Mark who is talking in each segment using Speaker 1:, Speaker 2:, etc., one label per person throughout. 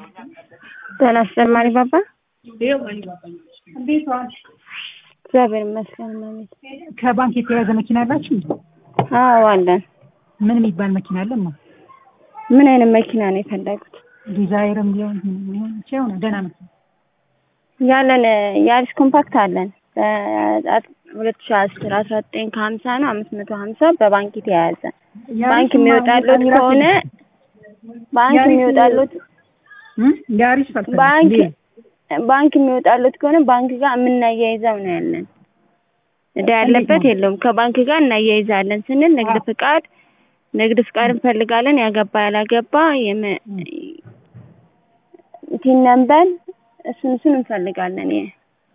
Speaker 1: ጤና ይስጥልኝ ባባ።
Speaker 2: እንዴት ዋልሽ?
Speaker 1: እግዚአብሔር ይመስገን እመቤት።
Speaker 2: ከባንክ የተያዘ መኪና አላችሁ?
Speaker 1: አዎ አለን።
Speaker 2: ምን የሚባል መኪና አለማ?
Speaker 1: ምን አይነት መኪና ነው የፈለጉት?
Speaker 2: ዲዛይርም ሊሆን ሊሆን ይችላል። ደህና መኪና
Speaker 1: ያለን የአዲስ ኮምፓክት አለን ሁለት ሺ አስር አስራ ዘጠኝ ከሀምሳ ነው አምስት መቶ ሀምሳ በባንክ የተያያዘ ባንክ የሚወጣሉት ከሆነ ባንክ የሚወጣሉት
Speaker 2: ያሪስ ፈልፈል
Speaker 1: ባንክ ባንክ የሚወጣሉት ከሆነ ባንክ ጋር የምናያይዘው ነው ያለን። እዳ ያለበት የለውም። ከባንክ ጋር እናያይዛለን ስንል ንግድ ፍቃድ ንግድ ፍቃድ እንፈልጋለን። ያገባ ያላገባ ቲን ነምበር እሱን እሱን እንፈልጋለን። ይሄ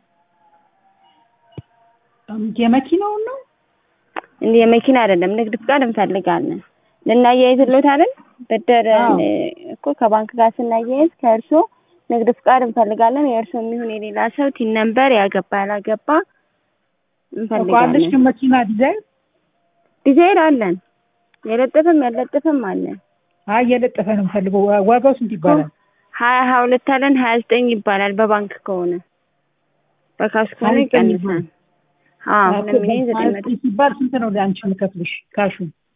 Speaker 2: የመኪናውን ነው
Speaker 1: እንደ የመኪና አይደለም፣ ንግድ ፍቃድ እንፈልጋለን። ልናያይዝሎት አይደል? ብድር እኮ ከባንክ ጋር ስናያይዝ ከእርሶ ንግድ ፍቃድ እንፈልጋለን። የእርሶ የሚሆን የሌላ ሰው ቲን ነምበር ያገባ ያላገባ
Speaker 2: እንፈልጋለን። ግን መኪና ዲዛይን
Speaker 1: ዲዛይን አለን። የለጠፈም ያለጠፈም አለን።
Speaker 2: አይ የለጠፈ ነው የምፈልገው። ዋጋው ስንት ይባላል?
Speaker 1: ሀያ ሀያ ሁለት አለን። ሀያ ዘጠኝ ይባላል በባንክ ከሆነ በካሽ ከሆነ ይቀንሳል። አዎ ሁለት ሚሊዮን ዘጠኝ መቶ
Speaker 2: ሲባል ስንት ነው ለአንቺ የምከፍልሽ ካሹ?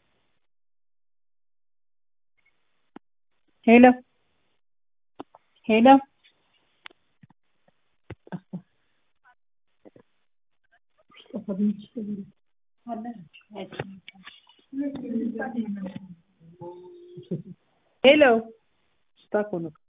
Speaker 2: ሄሎ ሄሎ ሄሎ ስታክ ሆነ